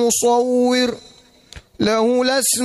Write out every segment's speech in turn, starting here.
مصور له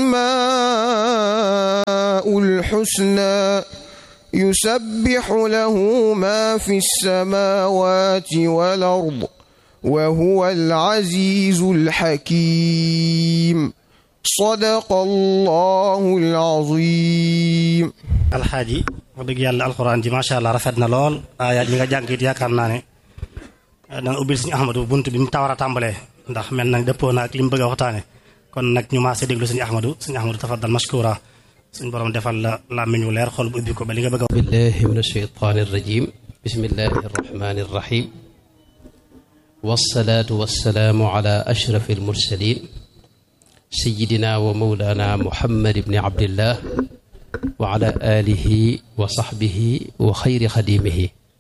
الأسماء الحسنى يسبح له ما في السماوات والأرض وهو العزيز الحكيم صدق الله العظيم alxaaji wax dëgg yàlla alxuraan ji macha allah rafet na lool aayaat yi nga jàng it yaakaar naa ne danga ubbil suñu ahmadu bunt bi mu tawar a tàmbalee ndax mel na dëppoo na ak li mu bëgg a waxtaane kon nag ñu maase déglu suñu ahmadu suñu ahmadu tafaddal mashkura suñu borom defal la làmmiñ wu leer xol bu ubbi ko ba li nga bëgg a بالله من الشيطان الرجيم بسم الله الرحمن الرحيم والصلاة والسلام على أشرف المرسلين سيدنا ومولانا محمد بن عبد الله وعلى آله وصحبه وخير خديمه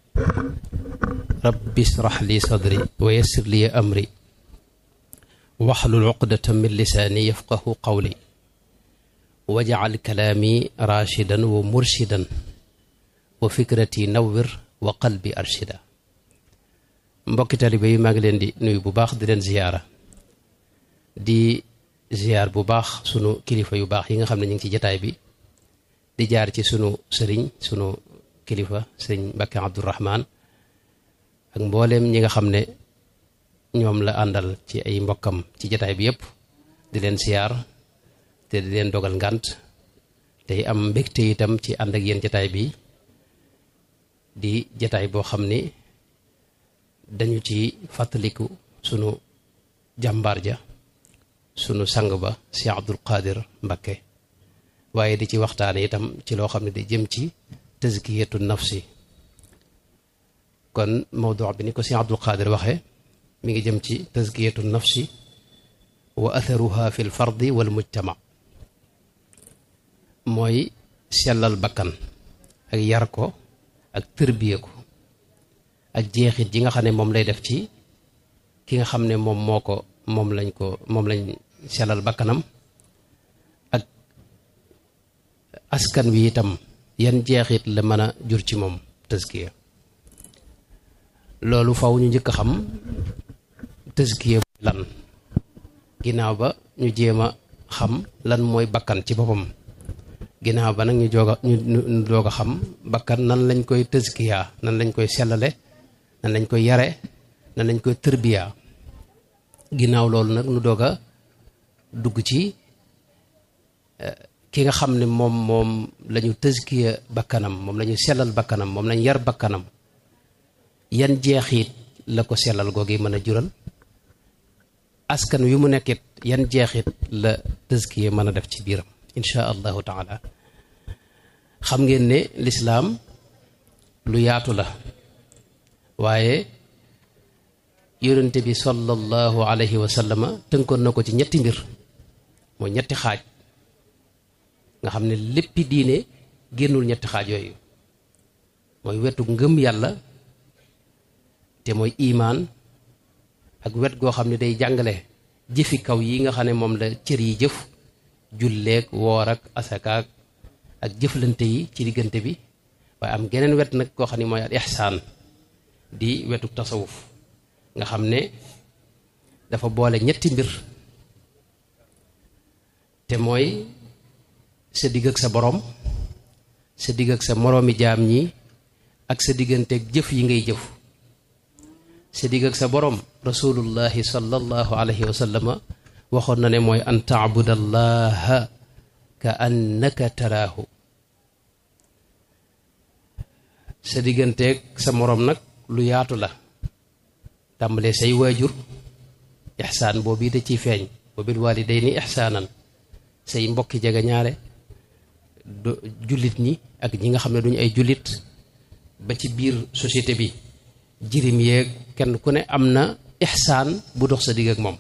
رب اشرح لي صدري ويسر لي أمري واحلل عقدة من لساني يفقه قولي واجعل كلامي راشدا ومرشدا وفكرتي نور وقلبي أرشدا mbokki talibe yi maa ngi leen di nuyu bu baax di leen ziyaara di ziyaar bu baax sunu kilifa yu baax yi nga xam ne ñu ngi ci jataay bi di jaar ci sunu sëriñ sunu kilifa sëriñ Mbàkke Abdourahman ak mbooleem ñi nga xam ne ñoom la àndal ci ay mbokkam ci jataay bi yépp di leen ziyaar te di leen dogal ngànt tey am mbégte itam ci ànd ak yéen jataay bi di jataay boo xam ni dañu ci fàttaliku sunu jàmbaar ja sunu sang ba si Abdul Qadir Mbakke waaye di ci waxtaane itam ci loo xam ne di jëm ci tazkiyatu nafsi kon mawdu bi ni ko si Abdul Qadir waxee mi ngi jëm ci tazkiyatu nafsi wa atharuha fi l fardi wal mujtama mooy sellal bakkan ak yar ko ak tërbiye ko ak jeexit ji nga xam ne moom lay def ci ki nga xam ne moom moo ko moom lañ ko moom lañ sellal bakkanam ak askan wi itam yan jeexit la mën a jur ci moom tëskiya loolu faw ñu njëkk a xam tëskiya lan ginnaaw ba ñu jéem a xam lan mooy bakkan ci boppam ginnaaw ba nag ñu joog a ñu ñu doog a xam bakkan nan lañ koy tëskiya nan lañ koy sellale nan lañ koy yare nan lañ koy tërbiya ginnaaw loolu nag nu doog a dugg ci ki nga xam ne moom moom la ñu tëskiya bakkanam moom la ñu sellal bakkanam moom lañ yar bakkanam yan jeexit la ko sellal googi mën a jural askan wi mu nekkit yan jeexit la tëskiya mën a def ci biiram insha allahu taala xam ngeen ne lislaam lu yaatu la waaye yonente bi sallallahu alayhi wa sallama tënkoon na ko ci ñetti mbir mooy ñetti xaaj nga xam ne léppi diine génnul ñetti xaaj yooyu mooy wetu ngëm yàlla te mooy imaan ak wet goo xam ne day jàngale jëfi kaw yi nga xam ne moom la cër yi jëf julleeg woor ak asakaak ak jëflante yi ci diggante bi waaye am geneen wet nag koo xam ne mooy al ihsaan di wetu tasawuf nga xam ne dafa boole ñetti mbir te mooy sa digg ak sa borom sa digg ak sa moroomi jaam ñi ak sa digganteeg jëf yi ngay jëf sa digg ak sa borom rasulullahi sallallahu alayhi wa sallama waxoon na ne mooy an taabudallaha ka annaka taraahu sa digganteeg sa moroom nag lu yaatu la tàmbalee say waajur ixsaan boobu da ciy feeñ wa bil waalidayni ixsaanan say mbokki jega ñaare jullit ñi ak ñi nga xam ne duñu ay jullit ba ci biir société bi jirim yeeg kenn ku ne am na ixsaan bu dox sa digg ak moom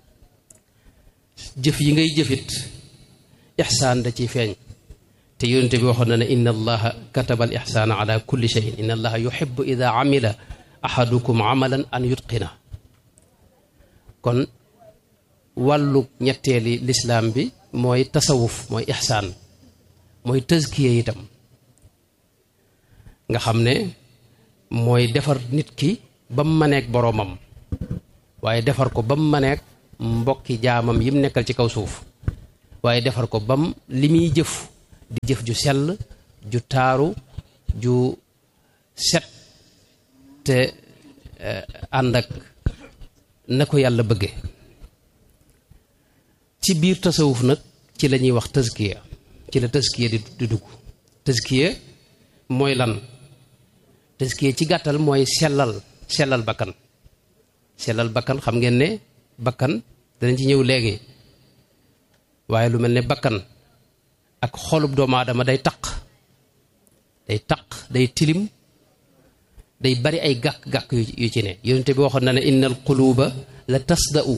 jëf yi ngay jëfit ixsaan da ciy feeñ te yonente bi waxoon na ne inna allaha kataba al ixsaana ala kulli cheyin inna allaha yuxibu ida amila ahadukum amalan an yutqina kon wàllu ñetteeli lislaam bi mooy tasawuf mooy ixsaan mooy tëskiye itam nga xam ne mooy defar nit ki ba mu maneek boroomam waaye defar ko ba mu maneek mbokki jaamam yim nekkal ci kaw suuf waaye defar ko bam li muy jëf di jëf ju sell ju taaru ju set te ànd ak na ko yàlla bëgge ci biir tasawuf nag ci la ñuy wax tëskiya ci la tëskiya di di dugg tëskiya mooy lan tëskiya ci gàttal mooy sellal sellal bakkan sellal bakkan xam ngeen ne bakkan danañ ci ñëw léegi waaye lu mel ne bakkan ak xolub doomu aadama day taq day taq day tilim day bari ay gàkk-gàkk yu ci ne yonente bi waxoon na ne inna al quluba la tasda'u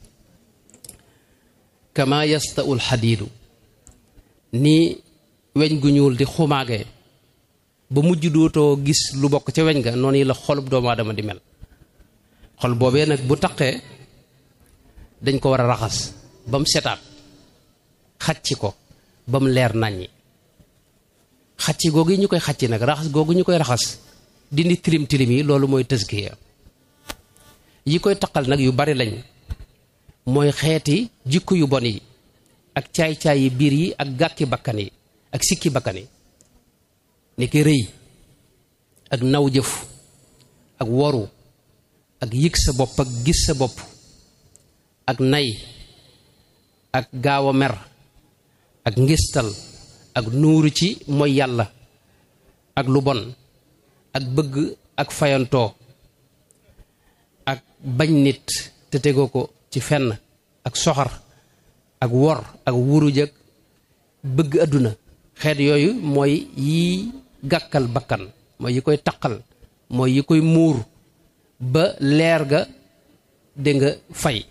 kama yasta'u al xadiidu ni weñ gu ñuul di xumaage ba mujj dootoo gis lu bokk ca weñ ga noonu la xolub doomu aadama di mel xol boobee nag bu taqee dañ ko war a raxas ba mu setaat xacci ko ba mu leer nàññi xacci googu ñu koy xacci nag raxas googu ñu koy raxas dindi tilim tilim yi loolu mooy tëskiya yi koy taqal nag yu bari lañ mooy xeeti jikko yu bon yi ak caay-caay yi biir yi ak gàkki bakkan yi ak sikki bakkan yi ni ki rëy ak naw jëf ak woru ak yëg sa bopp ak gis sa bopp ak nay ak gaaw a mer ak ngistal ak nuuru ci mooy yàlla ak lu bon ak bëgg ak fayantoo ak bañ nit te tegoo ko ci fenn ak soxar ak wor ak wuruj ak bëgg àdduna xeet yooyu mooy yi gàkkal bakkan mooy yi koy taqal mooy yi koy muur ba leer ga dégg nga fay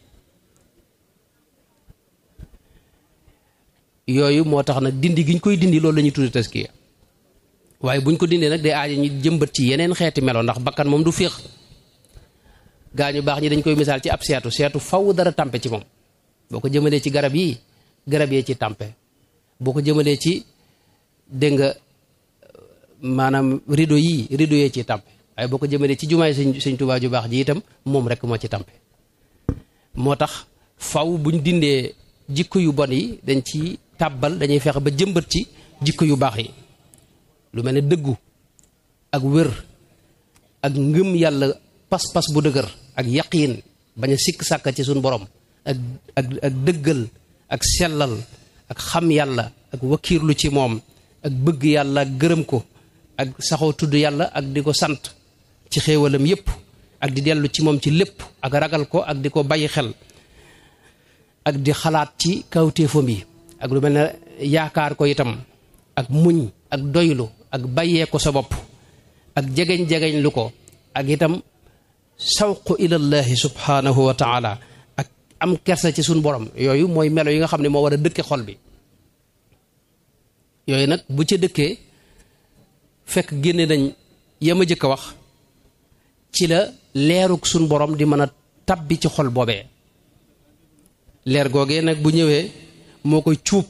yooyu moo tax nag dindi gi ñu koy dindi loolu la ñuy tudde taskiya waaye buñ ko dindee nag day aaja ñu jëmbat ci yeneen xeeti melo ndax bakkan moom du féex gaa ñu baax ñi dañ koy misaal ci ab seetu seetu faw dara tàmpe ci moom boo ko jëmalee ci garab yi garab yee ci tàmpe boo ko jëmalee ci dégg nga maanaam rido yii rido yee ci tàmpe waaye boo ko jëmalee ci jumaay sëñ sëñ Tuubaa ju baax ji itam moom rek moo ci tàmpe moo tax faw buñ dindee jikko yu bon yi dañ ci tàbbal dañuy fexe ba jëmbat ci jikko yu baax yi lu mel ne dëggu ak wér ak ngëm yàlla pas-pas bu dëgër ak yaqiin bañ a sikk sàkka ci suñ borom ak ak ak dëggal ak sellal ak xam yàlla ak wakiirlu ci moom ak bëgg yàlla ak gërëm ko ak saxoo tudd yàlla ak di ko sant ci xéewalam yépp ak di dellu ci moom ci lépp ak ragal ko ak di ko bàyyi xel ak di xalaat ci kawtéefam yi ak lu mel ne yaakaar ko itam ak muñ ak doylu ak bàyyee ko sa bopp ak jegeñ-jegeñ lu ko ak itam sawqu ilallahi subhanahu wa taala ak am kersa ci suñ borom yooyu mooy melo yi nga xam ne moo war a dëkke xol bi yooyu nag bu ca dëkkee fekk génne nañ yama jëkk a wax ci la leeruk suñ borom di mën a tabbi ci xol boobee leer googee nag bu ñëwee moo koy cuub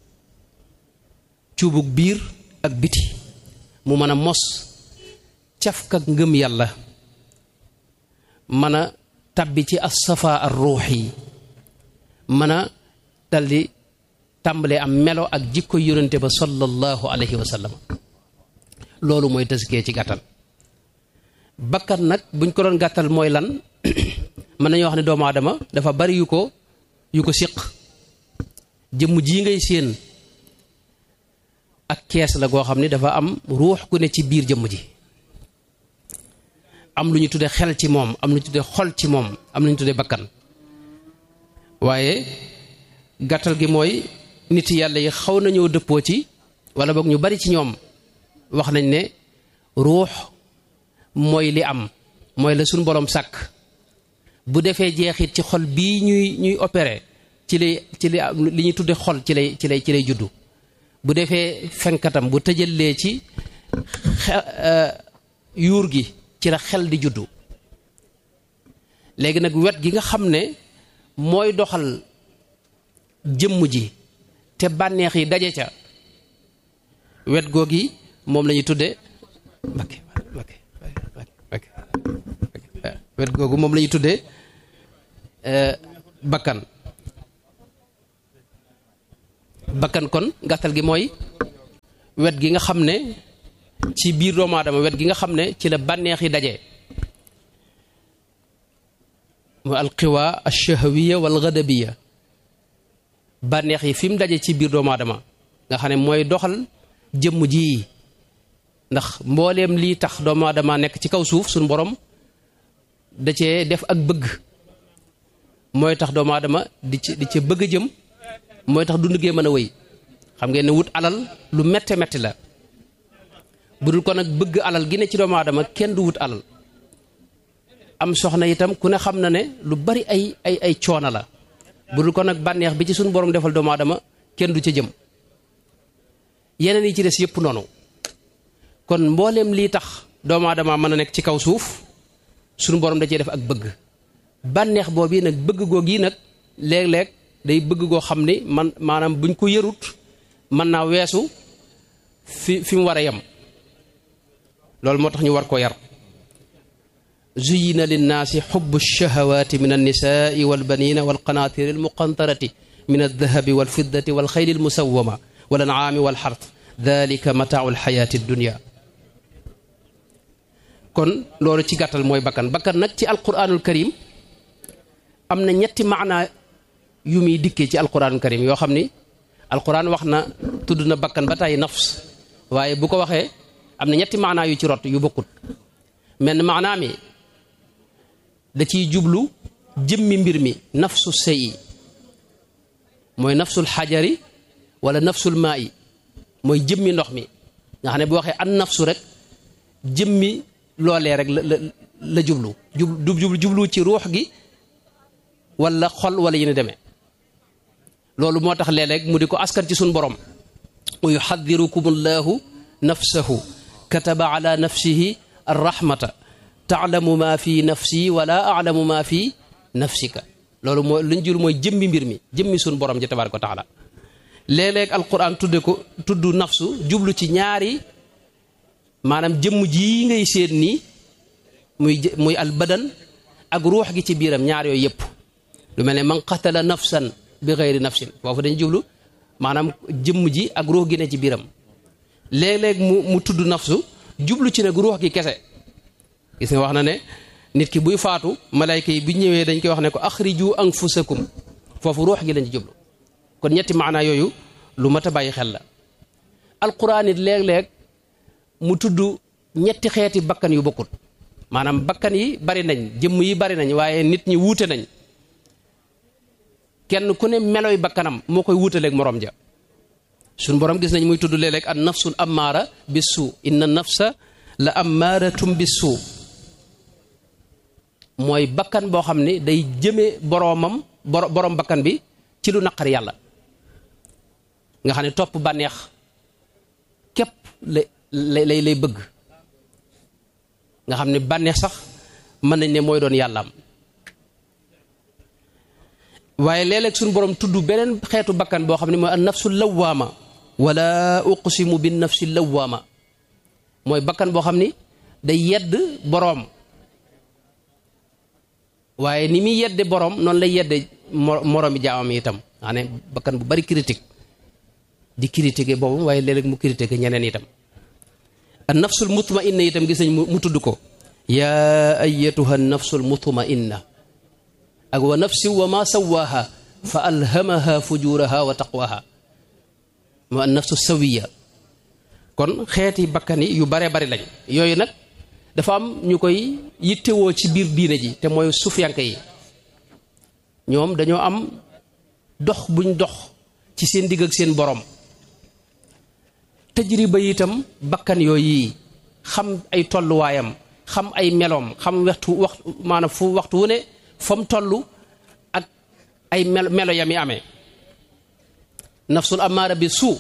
cuubuk biir ak biti mu mën a mos cafkak ngëm yàlla mën a tabbi ci as-safa ar ruux yi mën a daldi tàmbalee am melo ak jikko yonente ba sallallahu alayhi wa sallam loolu mooy taskiyee ci gàttal bakkan nag buñ ko doon gàttal mooy lan mën nañoo wax ne doomu aadama dafa bari yu ko yu ko siq jëmm jii ngay séen ak kees la goo xam ne dafa am ruux gu ne ci biir jëmm ji am lu ñu tudde xel ci moom am lu ñu tudde xol ci moom am lu ñu tudde bakkan waaye gàttal gi mooy nit yàlla yi xaw nañoo dëppoo ci wala boog ñu bari ci ñoom wax nañ ne ruux mooy li am mooy la suñ boroom sàkk bu defee jeexit ci xol bii ñuy ñuy opéré ci lay ci li li ñuy tudde xol ci lay ci lay ci lay juddu bu defee fenkatam bu tëjalee ci yuur gi ci la xel di juddu léegi nag wet gi nga xam ne mooy doxal jëmm ji te bànneex yi daje ca wet googi moom la ñuy tudde Mbakke Mbakke Mbakke wet googu moom la ñuy tuddee bakkan bakkan kon gàttal gi mooy wet gi nga xam ne ci biir doomu aadama wet gi nga xam ne ci la bànneex yi daje mu alqiwa alchahawiya wal gadabiya bànneex yi fi mu daje ci biir doomu aadama nga xam ne mooy doxal jëmm ji ndax mbooleem lii tax doomu aadama nekk ci kaw suuf suñu borom da cee def ak bëgg mooy tax doomu aadama di ci di ci bëgg a jëm mooy tax dund gee mën a wéy xam ngeen ne wut alal lu mette metti la bu dul ko nag bëgg alal gi ne ci doomu aadama kenn du wut alal am soxna itam ku ne xam na ne lu bari ay ay ay coono la bu dul ko nag bànneex bi ci suñu borom defal doomu aadama kenn du ca jëm yeneen yi ci des yëpp noonu kon mbooleem lii tax doomu aadama mën a nekk ci kaw suuf suñu borom da cee def ak bëgg bànneex boobu nag bëgg goo gii nag léeg-léeg day bëgg goo xam ni man maanaam buñ ko yërut mën naa weesu fi fi mu war a yem loolu moo tax ñu war ko yar zuyina linnaasi xubbu lchahawaati min alnisaai walbanina walqanaatiri almuqantarati min aldahabi walfiddati walxayli almusawama walancaami walxart dalika mataau alxayaati addunia kon loolu ci gàttal mooy bakkan bakkan nag ci alquranul karim am na ñetti maanaa yu muy dikkee ci alquranul karim yoo xam ni alquran wax na tudd na bakkan ba tàyyi nafs waaye bu ko waxee am na ñetti maanaa yu ci rot yu bokkut menn maanaa mi da ciy jublu jëmmi mbir mi nafsu sey mooy nafsul xajari wala nafsul maa yi mooy jëmmi ndox mi nga xam ne bu waxee an nafsu rek jëmmi loolee rek la la la jublu jublu jublu ci ruux gi wala xol wala yéen demee loolu moo tax léeg-léeg mu di ko askan ci suñ borom wa yuxadirukum allahu nafsahu kataba ala nafsihi arrahmata taalamu ma fi nafsi wala alamu ma fi nafsika loolu mooy luñ jur mooy jëmmi mbir mi jëmmi suñ borom ji tabaraka wa taala léeg-léeg alquran tudde ko tudd nafsu jublu ci ñaari maanaam jëmm jii ngay séen nii muy muy al badan ak ruux gi ci biiram ñaar yooyu yëpp lu mel ne man qatala nafsan bi xeyri nafsin foofu dañ jublu maanaam jëmm ji ak ruux gi ne ci biiram léeg-léeg mu mu tudd nafsu jublu ci nag ruux gi kese gis nga wax na ne nit ki buy faatu malayka yi bu ñëwee dañ koy wax ne ko axriju anfusakum foofu ruux gi lañ ci jublu kon ñetti maanaa yooyu lu mat a bàyyi xel la alquran it léeg-léeg mu tudd ñetti xeeti bakkan yu bokkut maanaam bakkan yi bari nañ jëmm yi bari nañ waaye nit ñi wuute nañ kenn ku ne meloy bakkanam moo koy wuutaleeg morom ja suñ borom gis nañ muy tudd léeg-léeg an nafsul ammaara bi suu inna nafsa la ammaaratum bi suu mooy bakkan boo xam ne day jëme boroomam borom bakkan bi ci lu naqar yàlla nga xam ne topp bànneex képp lay lay lay bëgg nga xam ne bànneex sax mën nañ ne mooy doon yàllaam waaye léeg-léeg suñu borom tudd beneen xeetu bakkan boo xam ne mooy an nafsu lawaama wala uqsimu bin nafsi lawaama mooy bakkan boo xam ni day yedd boroom waaye ni muy yedde boroom noonu lay yedde moroomi jaamam itam xam ne bakkan bu bari critique di critiquer boobu waaye léeg-léeg mu critiquer ñeneen itam an nafsul mutmainna itam gis nañ mu tudd ko yaa ayatuha nafsul mutmainna ak wa nafsi wa ma sawaaha fa alhamaha fujuraha wa taqwaha mu an nafsu sawiya kon xeeti bakkan yi yu bare bari lañ yooyu nag dafa am ñu koy yittewoo ci biir diine ji te mooy sufiyanke yi ñoom dañoo am dox buñ dox ci seen digg ak seen borom tajriba itam bakkan yooyu xam ay tolluwaayam xam ay meloom xam waxtu waxtu maanaam fu waxtu wu ne fa mu toll ak ay melo melo yami amee nafsul amaara bi suu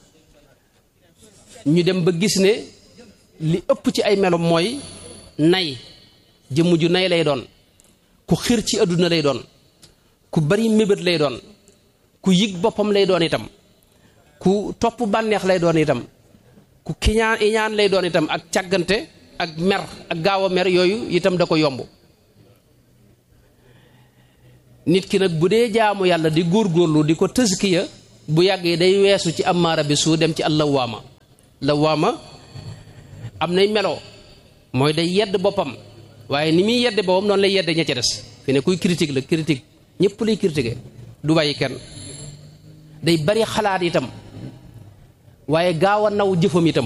ñu dem ba gis ne li ëpp ci ay melo mooy nay jëmm ju nay lay doon ku xir ci àdduna lay doon ku bari mébét lay doon ku yëg boppam lay doon itam ku topp bànneex lay doon itam ku kiñaan iñaan lay doon itam ak càggante ak mer ak gaaw a mer yooyu itam da ko yomb nit ki nag bu dee jaamu yàlla di góorgóorlu di ko tëskiya bu yàggee day weesu ci amaara bi su dem ci allawaama lawaama am nay melo mooy day yedd boppam waaye ni muy yedde boppam noonu lay yedde ña ca des fi ne kuy critique la critique ñëpp lay critiquer du bàyyi kenn day bari xalaat itam waaye gaaw a naw jëfam itam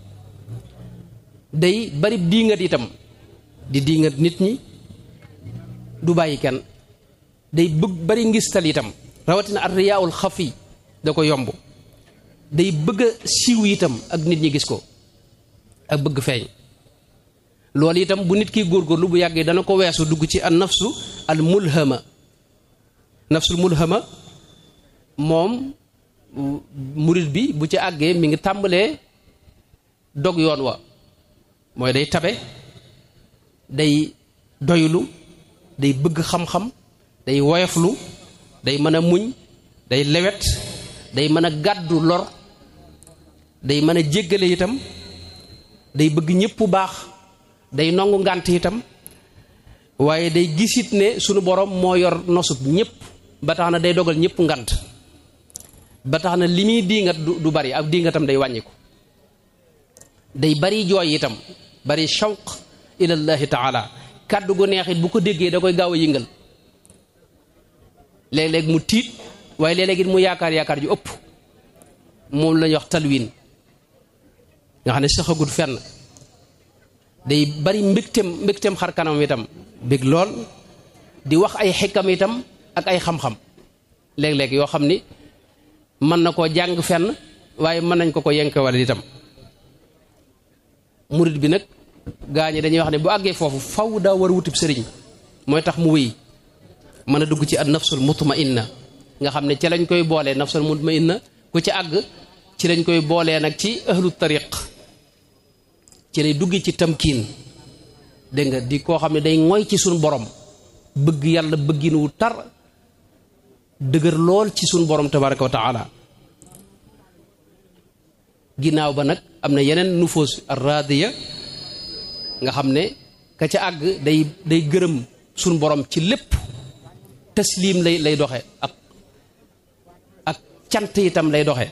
day bari diingat itam di diingat nit ñi du bàyyi kenn day bëgg bari ngistal itam rawatina ar riyaawul xafi da ko yomb day bëgg a siiw itam ak nit ñi gis ko ak bëgg feeñ loolu itam bu nit ki góorgóorlu bu yàggee dana ko weesu dugg ci an nafsu al mulhama nafsul mulhama moom murit bi bu ci àggee mi ngi tàmbalee dog yoon wa mooy day tabe day doylu day bëgg xam-xam day woyoflu day mën a muñ day lewet day mën a gàddu lor day mën a jéggale itam day bëgg ñëpp baax day nongu ngànt itam waaye day gisit ne sunu borom moo yor nosub ñëpp ba tax na day dogal ñëpp ngant ba tax na li muy diingat du bari ak diingatam day wàññiku day bari jooy itam bari shawq ilallahi taala kàddu gu neexit bu ko déggee da koy gaaw a yëngal léeg-léeg mu tiit waaye léeg-léeg it mu yaakaar yaakaar ju ëpp moom la ñuy wax talwin nga xam ne saxagut fenn day bari mbégteem mbégteem xar kanam itam bég lool di wax ay xekkam itam ak ay xam-xam léeg-léeg yoo xam ni mën na koo jàng fenn waaye mën nañ ko ko yenke wala itam murit bi nag gaa ñi dañuy wax ne bu àggee foofu faw daa war a wutib sëriñ mooy tax mu wéy mën a dugg ci an nafsul mutmainna nga xam ne ci lañ koy boolee nafsul mutmainna ku ci àgg ci lañ koy boolee nag ci ahlu tariq ci lay dugg ci tamkiin dégg nga di koo xam ne day ngoy ci suñ borom bëgg yàlla bëggin wu tar dëgër lool ci suñ borom tabaraka wa taala ginnaaw ba nag am na yeneen nufoos arradiya nga xam ne ka ca àgg day day gërëm suñ borom ci lépp taslim lay lay doxe ak ak cant itam lay doxe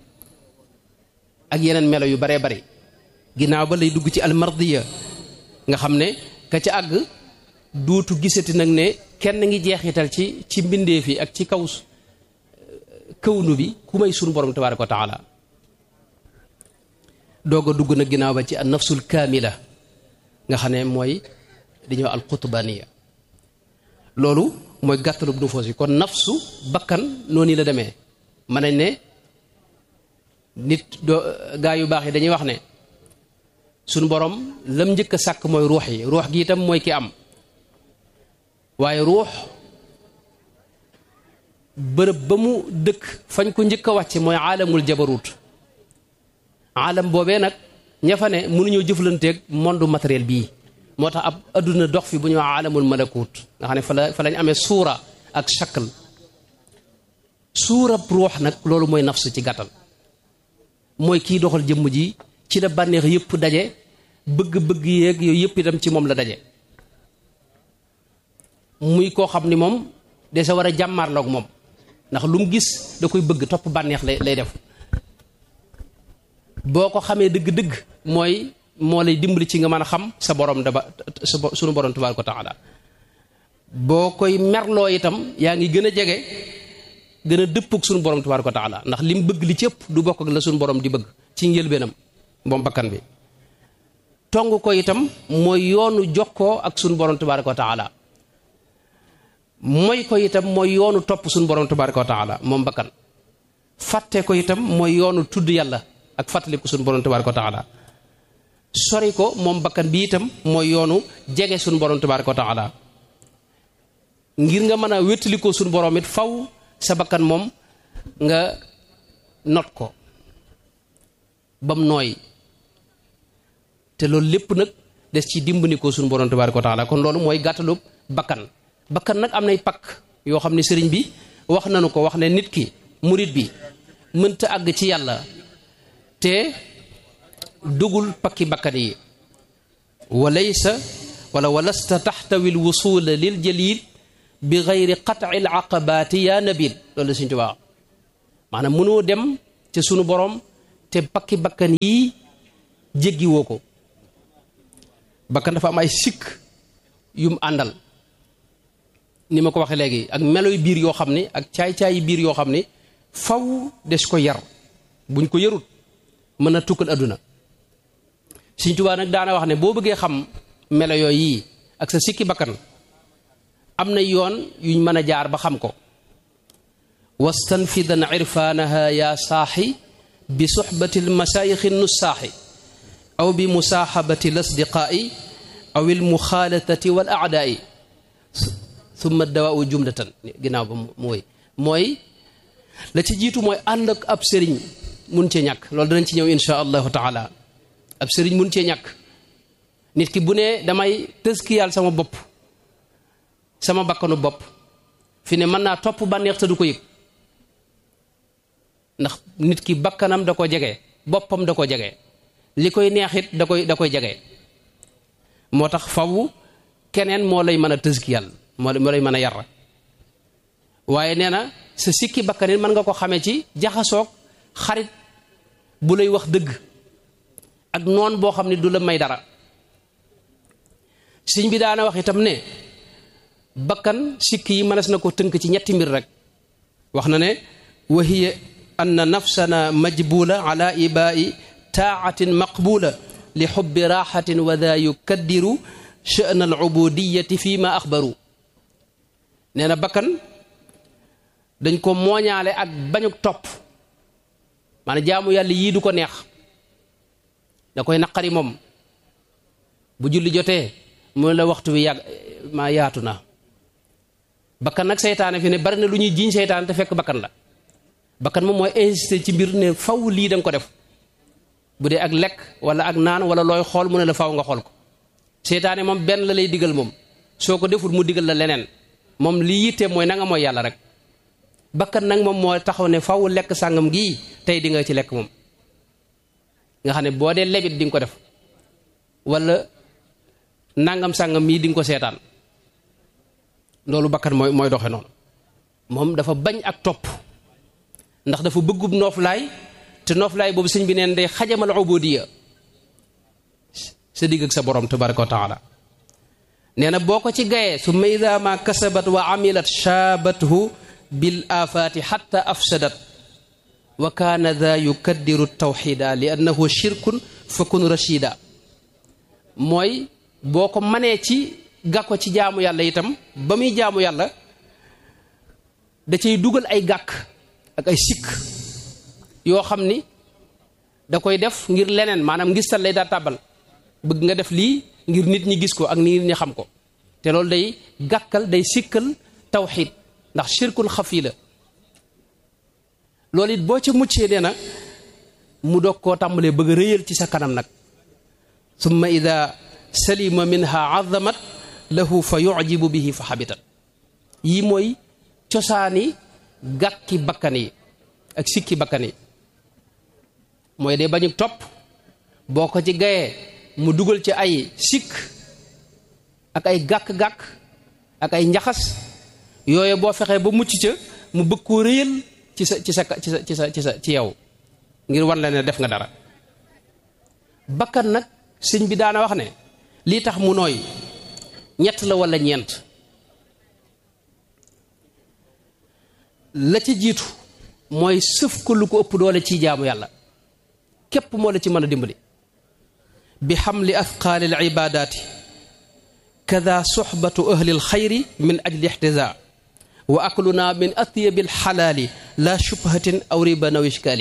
ak yeneen melo yu baree bari ginnaaw ba lay dugg ci almardiya nga xam ne ka ca àgg duutu gisati nag ne kenn ngi jeexital ci ci mbindeef yi ak ci kaw kawnu bi ku may sunu borom tabaraka wa taala doog a dugg nag ginnaaw ba ci an nafsul kaamila nga xam ne mooy dañoo al qutbaniya loolu mooy gàttalub nufoos yi kon nafsu bakkan noonu la demee mën nañ ne nit doo gaa yu baax yi dañuy wax ne suñu borom lam njëkk a sàkk mooy ruux yi ruux gi itam mooy ki am waaye ruux bërëb ba mu dëkk fañ ko njëkk a wàcce mooy aalamul jabarut aalam boobee nag ña fa ne mënuñoo jëflanteeg monde matériel bii moo tax ab adduna dox fi bu ñu wax aalamul malakut nga xam ne fa la fa lañ amee suura ak shakl suurab ruux nag loolu mooy nafsu ci gàttal mooy kii doxal jëmm ji ci la bànneex yëpp daje bëgg-bëgg yeeg yooyu yëpp itam ci moom la daje muy koo xam ni moom de sa war a jàmmaarloog moom ndax lu mu gis da koy bëgg topp bànneex lay lay def boo ko xamee dëgg-dëgg mooy moo lay dimbali ci nga mën a xam sa borom daba sa sunu borom tabaaraka wa taala boo koy merloo itam yaa ngi gën a jege gën a dëppog sunu borom tabaaraka wa taala ndax li mu bëgg li ci ëpp du bokk ak la sunu borom di bëgg ci njëlbeenam moom bakkan bi tong ko itam mooy yoonu jokkoo ak sunu borom tabaaraka wa taala mooy ko itam mooy yoonu topp sunu borom tabaaraka wa taala moom bakkan fàtte ko itam mooy yoonu tudd yàlla ak fàttaliku sunu borom tabaaraka wa taala sori ko moom bakkan bi itam mooy yoonu jege sunu borom tabaaraka wa taala ngir nga mën a wéttalikoo sunu borom it faw sa bakkan moom nga not ko bam nooy te loolu lépp nag des ci dimbandikoo sunu borom tabaaraka wa taala kon loolu mooy gàttalu bakkan bakkan nag am nay pakk yoo xam ne sëriñ bi wax nanu ko wax ne nit ki murit bi mënta àgg ci yàlla te dugul pakki bakkan yi walaysa wala walasta taxtawi lwusula lil jalil bi gayri qat'i al aqabaati yaa nabil loolu la Sëñ Tuubaa maanaam mënoo dem ca sunu borom te bakki bakkan yii jéggiwoo ko bakkan dafa am ay sikk yum àndal ni ma ko waxee léegi ak melo yu biir yoo xam ne ak caay-caayi biir yoo xam ne faw des ko yar buñ ko yarut mën a tukkal adduna Sëñ Tuubaa nag daana wax ne boo bëggee xam melo yooyu yii ak sa sikki bakkan am na yoon yuñ mën a jaar ba xam ko wastanfidan irfaanaha yaa saaxi bi suxbati lmasaayixi nussaaxi aw bi musaaxabati lasdiqaa'i aw ilmuxaalatati wal aadaai summa dawaau jumlatan ginnaaw ba mooy mooy la ci jiitu mooy ànd ak ab sëriñ mun cee ñàkk loolu danañ ci ñëw insha allahu taala ab sëriñ mun cee ñàkk nit ki bu ne damay tëskiyaal sama bopp sama bakkanu bopp fi ne mën naa topp bànneex te du ko yëg ndax nit ki bakkanam da ko jege boppam da ko jege li koy neexit da koy da koy jege moo tax faw keneen moo lay mën a tëskiyal moo moo lay mën a yar waaye nee na sa sikki bakkanit mën nga ko xamee ci jaxasoog xarit bu lay wax dëgg ak noon boo xam ne du la may dara sëñ bi daana wax itam ne bakkan sikki yi mënees na ko tënk ci ñetti mbir rek wax na ne wa hiya anna nafsana majbula ala ibai taatin maqbula li xubbi raaxatin wa daa yukaddiru sha'na al ubudiyati fi ma axbaru nee na bakkan dañ ko mooñaale ak bañuk topp maanaam jaamu yàlla yii du ko neex da koy naqari moom bu julli jotee mu la waxtu bi yàgg maa yaatu na bakkan nag seytaane fi ne bari na lu ñuy jiiñ seytaane te fekk bakkan la bakkan moom mooy insister ci mbir ne faw lii da nga ko def bu dee ak lekk wala ak naan wala looy xool mu ne la faw nga xool ko seytaane moom benn la lay digal moom soo ko deful mu digal la leneen moom lii yitte mooy na nga mooy yàlla rek bakkan nag moom moo taxaw ne faw lekk sàngam gii tey di nga ci lekk moom nga xam ne boo dee lebit di nga ko def wala nangam sàngam mii di nga ko seetaan loolu bakkan mooy mooy doxe noonu moom dafa bañ ak topp ndax dafa bëggub nooflaay te nooflaay boobu sëñ bi neen day xajamal ubudiya sa digg ak sa borom tabaraka wa taala nee na boo ko ci gayee su ma ida ma kasabat wa amilat shaabathu bil afaati xatta afsadat wa kaana daa yukaddiru tawxida li annahu shirkun fa kun rachida mooy boo ko manee ci gàkko ci jaamu yàlla itam ba muy jaamu yàlla da cay dugal ay gàkk ak ay sikk yoo xam ni da koy def ngir leneen maanaam ngistal lay daa tàbbal bëgg nga def lii ngir nit ñi gis ko ak nit ñi xam ko te loolu day gàkkal day sikkal tawxid ndax shirkul xafi la loolu it boo ca muccee nee na mu doog koo tàmbalee bëgg a rëyal ci sa kanam nag summa ida salima minha azamat lahu fa yujibu bihi fa xabitat yii mooy cosaani gàkki bakkan yi ak sikki bakkan yi mooy de bañu topp boo ko ci gayee mu dugal ci ay sikk ak ay gàkk-gàkk ak ay njaxas yooyu boo fexee ba mucc ca mu bëgg koo rëyal ci sa ci sa ci sa ci sa ci sa ci yow ngir wan la ne def nga dara bakkan nag sëñ bi daana wax ne lii tax mu nooy ñett la walla ñeent la ci jiitu mooy sëf ko lu ko ëpp doole ci jaamu yàlla képp moo la ci mën a dimbali bi xamli athqaali al ibadaati kada soxbatu ahli al xayri min ajli ixtisa wa akluna min atyabi al xalaali la shubhatin aw riba naw ishkaali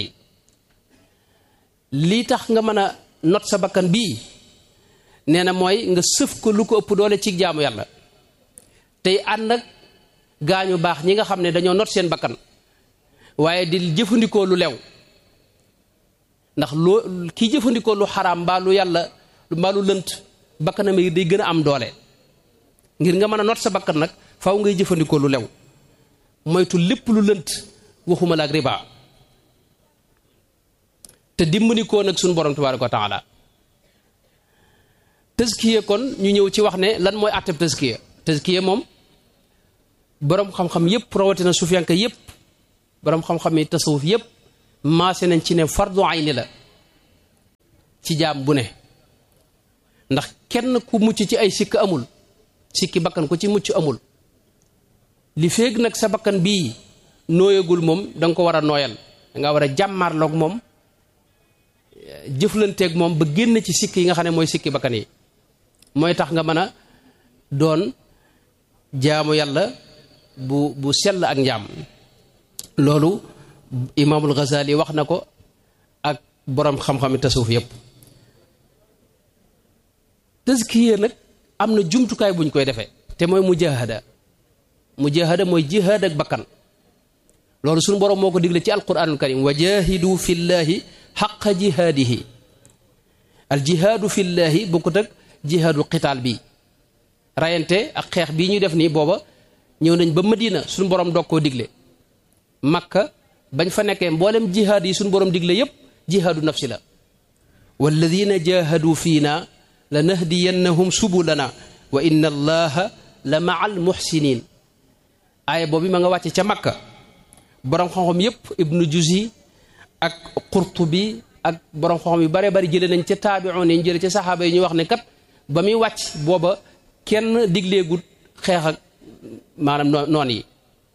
lii tax nga mën a not sa bakkan bii nee na mooy nga sëf ko lu ko ëpp doole ci jaamu yàlla tey ànd ak gaañu baax ñi nga xam ne dañoo not seen bakkan waaye di jëfandikoo lu lew ndax loo kii jëfandikoo lu xaraam mbaa lu yàlla mbaa lu lënt bakkanam yi day gën a am doole ngir nga mën a not sa bakkan nag faw ngay jëfandikoo lu lew moytu lépp lu lënt waxuma la ak riba te dimbandikoo nag suñu borom tabaaraka wa taala tëskiya kon ñu ñëw ci wax ne lan mooy àtteb tëskiya tëskiya moom boroom xam-xam yépp rawatina sufiyanka yépp boroom xam-xam yi tasawuf yépp maase nañ ci ne fardu ayni la ci jaam bu ne ndax kenn ku mucc ci ay sikk amul sikki bakkan ku ci mucc amul li féeg nag sa bakkan bii nooyagul moom da nga ko war a nooyal da nga war a jàmmaarloog moom jëflanteeg moom ba génn ci sikk yi nga xam ne mooy sikki bakkan yi mooy tax nga mën a doon jaamu yàlla bu bu sell ak njaam loolu imaamul Ghazali wax na ko ak boroom xam-xami tasawuf yépp tazkiya nag am na jumtukaay buñ koy defee te mooy mujahada mujahada mooy jihaad ak bakkan loolu suñu boroom moo ko digle ci alquranul karim wa jahidu fi llahi xaqa jihaadihi al jihaadu fi llahi bokkut ak jihaadu qitaal bi rayante ak xeex bii ñuy def nii booba ñëw nañ ba madina suñu boroom doog koo digle makka bañ fa nekkee mboolem jihaad yi suñu boroom digle yépp jihaadu nafsi la walladina jahadu fiina la nahdiyannahum subulana wa inna allaha la maa al muxsinin aaya boobu ma nga wàcce ca makka boroom xam-xam yépp ibnu juzi ak qurtubi ak boroom xam-xam yu bare bari jële nañ ca taabi'un yi jële ca saxaaba yi ñu wax ne kat ba muy wàcc booba kenn digleegut xeex ak maanaam noon yi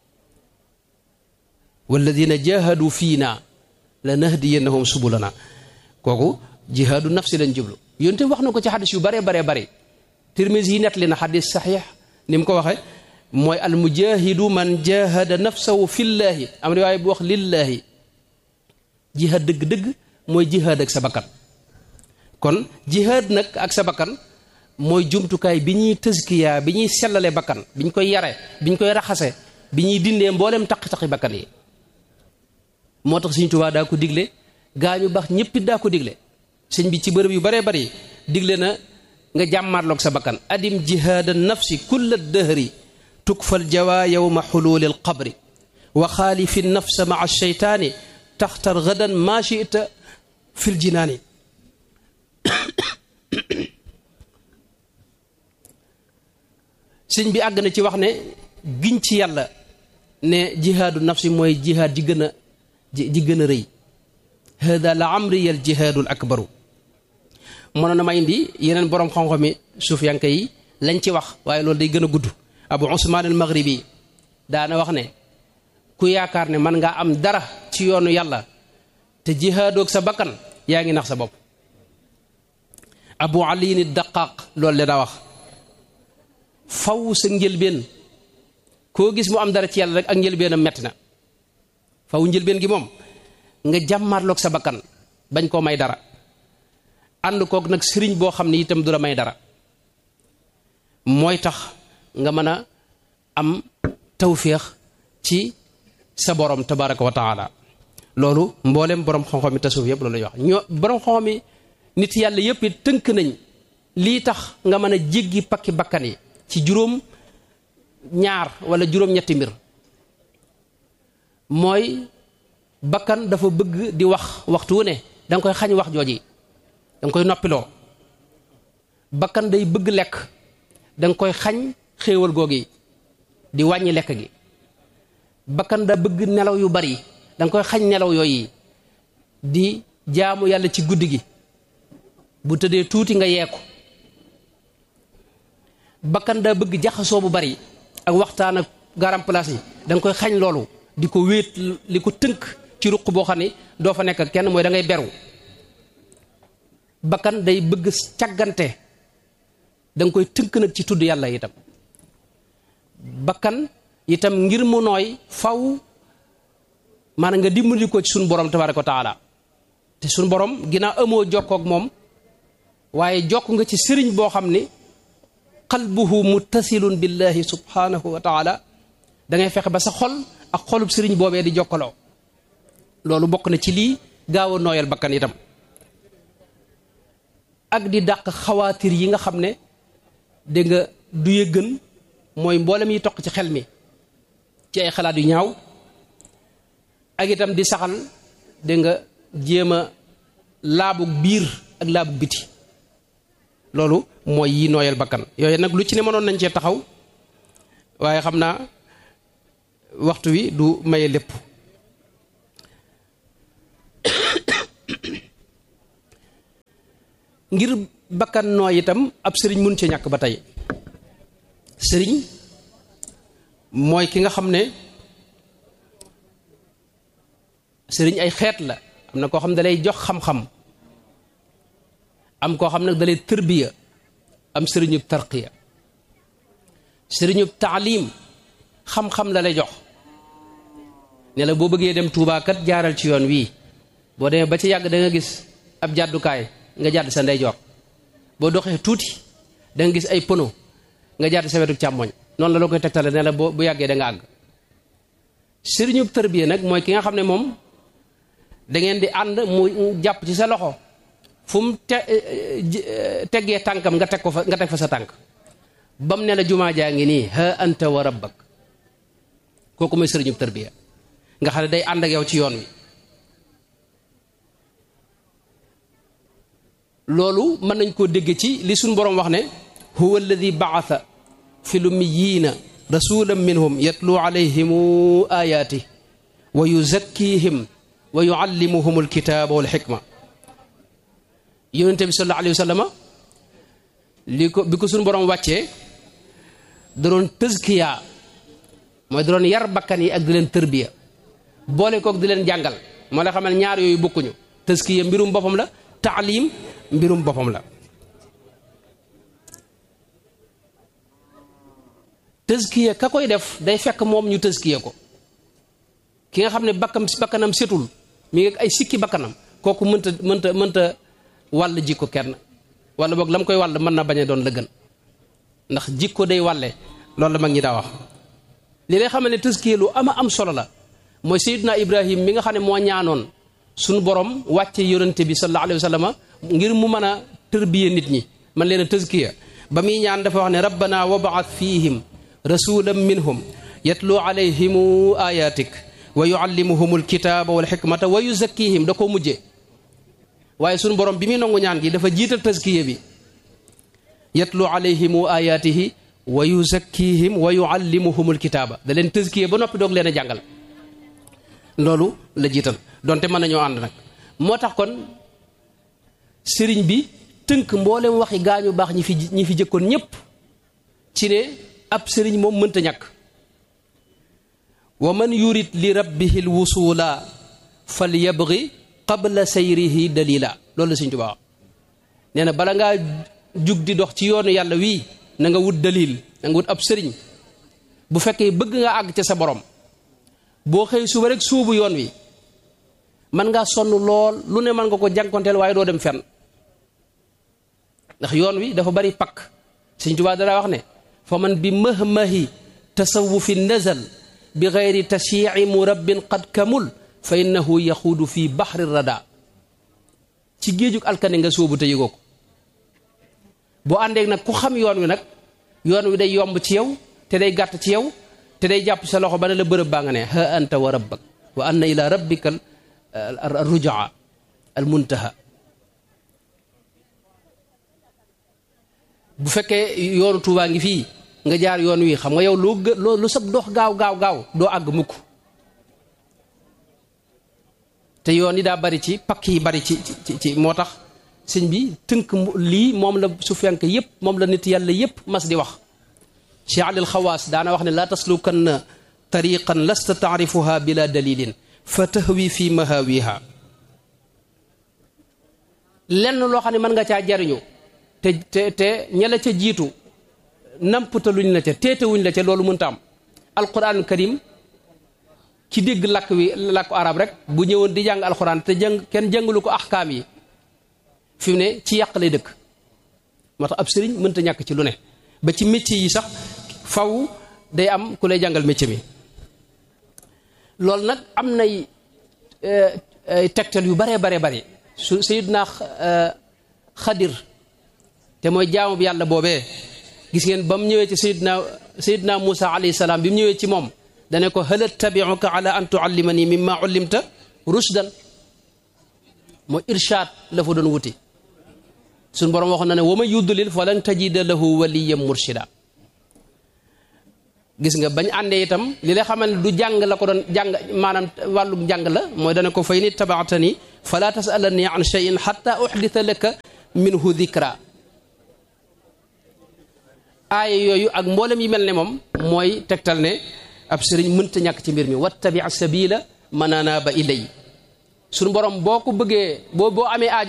walladina jahadu fiina la nahdiyannahum subulana kooku jihaadu nafsi lañ jublu yonte wax na ko ci xadis yu bare bare bare tirmisi yi nettali na xadis saxiix ni mu ko waxe mooy al mujahidu man jahada nafsahu fillaahi am riwaaya bu wax lillaahi jihaad dëgg-dëgg mooy jihaad ak sa bakkan kon jihaad nag ak sa bakkan mooy jumtukaay bi ñuy tëskiyaa bi ñuy sellale bakkan bi ñu koy yare bi ñu koy raxase bi ñuy dindee mboolem taqi-taqi bakkan yi moo tax Sëñ Tuubaa daa ko digle gaa ñu baax ñëppit daa ko digle sëñ bi ci bërëb yu baree bari digle na nga jàmmaarloog sa bakkan adim jihaada nafsi kulla dëhri tukfal jawa yowma xuluuli alqabri wa xaalifi nafsa maa sheytaani taxtar gadan maa chita fi ljinaani sëñ bi àgg na ci wax ne giñ ci yàlla ne jihaadu nafsi mooy jihaad ji gën a ji gën a rëy hada la amri al jihaadul akbaru mënoon na ma indi yeneen boroom xam-xami suufiyanke yi lañ ci wax waaye loolu day gën a gudd abu usmaan al maghribi daana wax ne ku yaakaar ne man ngaa am dara ci yoonu yàlla te jihaadoog sa bakkan yaa ngi nax sa bopp abu aliin daqaaq loolu le daa wax faw sa njëlbeen koo gis mu am dara ci yàlla rek ak njëlbeenam metti na faw njëlbeen gi moom nga jàmmaarloog sa bakkan bañ koo may dara ànd kook nag sëriñ boo xam ne itam du la may dara mooy tax nga mën a am tawféex ci sa borom tabaraka wa taala loolu mboolem borom xam-xam yi tasawuf yëpp loolu lay wax ñoo borom xam-xam yi nit yàlla yëpp it tënk nañ lii tax nga mën a jéggi pakki bakkan yi ci juróom ñaar wala juróom-ñetti mbir mooy bakkan dafa bëgg di wax waxtu wu ne da nga koy xañ wax jooji da nga koy noppiloo bakkan day bëgg lekk da nga koy xañ xéewal googi di wàññi lekk gi bakkan da bëgg nelaw yu bari da nga koy xañ nelaw yooyu di jaamu yàlla ci guddi gi bu tëddee tuuti nga yeeku bakkan daa bëgg jaxasoo bu bari ak waxtaan ak garam place yi da nga koy xañ loolu di ko wéet li ko tënk ci ruq boo xam ne doo fa nekk ak kenn mooy da ngay beru bakkan day bëgg càggante da nga koy tënk nag ci tudd yàlla itam bakkan itam ngir mu nooy faw maanaam nga dimbali ko ci suñu borom tabaraka wa taala te suñu borom ginnaaw amoo jokkook moom waaye jokk nga ci sëriñ boo xam ni qalbuhu muttasilun billahi subhanahu wa taala da ngay fexe ba sa xol ak xolub sëriñ boobee di jokkaloo loolu bokk na ci lii gaaw a nooyal bakkan itam ak di dàq xawaatir yi nga xam ne dégg nga du ye gën mooy mboolem yi toq ci xel mi ci ay xalaat yu ñaaw ak itam di saxal dégg nga jéem a laabug biir ak laabug biti loolu mooy yi nooyal bakkan yooyu nag lu ci ne mënoon nañ cee taxaw waaye xam naa waxtu wi du maye lépp ngir bakkan nooy itam ab sëriñ mun ci ñàkk ba tey sëriñ mooy ki nga xam ne sëriñ ay xeet la am na koo xam ne dalay jox xam-xam am koo xam ne dalay tërbiya am sëriñub tarqiya sëriñub taalim xam-xam la lay jox ne la boo bëggee dem tuubaakat jaaral ci yoon wii boo demee ba ci yàgg da nga gis ab jàddukaay nga jàdd sa ndeyjoor boo doxee tuuti da nga gis ay pono nga jàdd sa wetu càmmoñ noonu la la koy tegtale ne la boo bu yàggee da nga àgg sëriñub tërbiya nag mooy ki nga xam ne moom da ngeen di ànd mu jàpp ci sa loxo fu mu te teggee tànkam nga teg ko fa nga teg fa sa tànk ba mu ne la jumaa jaa ngi nii ha anta wa rabbak kooku mooy sëriñub tërbiya nga xam ne day ànd ak yow ci yoon wi loolu mën nañ koo dégg ci li suñ boroom wax ne huwa alladi baatha fi lummiyiina rasulan minhum yatlu alayhim ayaati wa yuzakkihim wa yuallimuhum alkitaaba walxikma yonente bi sallallahu alayhi wa sallama li ko bi ko suñu boroom wàccee da doon tëskiya mooy da doon yar bakkan yi ak di leen tërbiya boole kook di leen jàngal moo la xamal ñaar yooyu bokkuñu tëskiya mbirum boppam la taalim mbirum boppam la tëskiya ka koy def day fekk moom ñu tëskiya ko ki nga xam ne bakkam bakkanam setul mi ngi ay sikki bakkanam kooku mënta mënta mënta wàll jikko kenn wala boog la mu koy wàll mën na bañ a doon la gën ndax jikko day wàlle loolu la mag ñi daa wax li lay xamal ne tëskiya lu ama am solo la mooy Seydina Ibrahim mi nga xam ne moo ñaanoon suñu borom wàcce yonente bi sallallahu alayhi wa sallam ngir mu mën a tërbiye nit ñi man leen a tëskiya ba muy ñaan dafa wax ne rabbana wabaat fihim rasulan minhum yatlu alayhim ayatik wa yuallimuhum alkitaba wal xikmata wa yuzakkihim da koo mujje waaye suñu borom bi muy nangu ñaan gi dafa jiital tëskiya bi yatlu alayhim ayatihi wa yuzakkihim wa yuallimuhum alkitaba da leen tëskiya ba noppi doog leen a jàngal loolu la jiital donte mën nañoo ànd nag moo tax kon sëriñ bi tënk mboolem waxi gaañu baax ñi fi ñi fi jëkkoon ñépp ci ne ab sëriñ moom mënta ñàkk wa man yurid li rabbihi l wusula fal yabgi qabla sayrihi dalila loolu la Sëriñ Tuubaa nee na bala ngaa jug di dox ci yoonu yàlla wii na nga wut dalil na nga wut ab sëriñ bu fekkee bëgg nga àgg ca sa borom boo xëy suba rek suubu yoon wi mën ngaa sonn lool lu ne mën nga ko jànkonteel waaye doo dem fenn ndax yoon wi dafa bari pakk Sëriñ Tuubaa dara wax ne fa man bi mahmahi tasawufi nazal bi gayri tashyici murabbin qad kamul fa innahu yaxuudu fi baxri rada ci géejug alkane nga sóobu te yëgoo ko boo àndeek nag ku xam yoon wi nag yoon wi day yomb ci yow te day gàtt ci yow te day jàpp sa loxo ba ne la bërëb baa nga ne ha anta wa rabbak wa anna ila rabbika al rujaa al muntaha bu fekkee yoonu tuubaa ngi fii nga jaar yoon wi xam nga yow loo gë loo lu sab dox gaaw gaaw gaaw doo àgg mukk te yoon yi daa bari ci pakk yi bari ci ci ci moo tax sëñ bi tënk lii moom la su fenk yépp moom la nit yàlla yépp mas di wax cheikh alil xawaas daana wax ne laa taslukanna tariqan lasta taarifuha bila dalilin fa tahwi fi mahawiha lenn loo xam ne mën nga caa jariñu te te te ña la ca jiitu namputaluñ la ca teetewuñ la ca loolu mënta am alquran karim ci dégg làkk wi làkku arab rek bu ñëwoon di jàng alquran te jàng kenn jàngalu ko axkaam yi fi mu ne ci yàq lay dëkk moo tax ab sëriñ mënta ñàkk ci lu ne ba ci métier yi sax faw day am ku lay jàngal métier mi loolu nag am nay tegtal yu baree baree bari su sayidna xadir te mooy jaamu bi yàlla boobee gis ngeen ba mu ñëwee ci sayidna sayidna Muusa alayhi salaam bi mu ñëwee ci moom dane ko hal attabiuka ala an tuallimani mimma ullimta rushdan mooy irshaad la fa doon wuti suñ boroom waxoon na ne wa man yudlil falan tajida lahu waliyan murshida gis nga bañ àndee itam li la xamal ne du jàng la ko doon jàng maanaam wàllu jàng la mooy dana ko fay ni tabaatani fala tasalani an cheyin xata uxdita laka minhu dikra aaya yooyu ak mboolem yi mel ne moom mooy tegtal ne ab sëriñ mënta ñàkk ci mbir mi wattabi sabila man anaaba ilay suñu borom boo ko bëggee boo boo amee aajo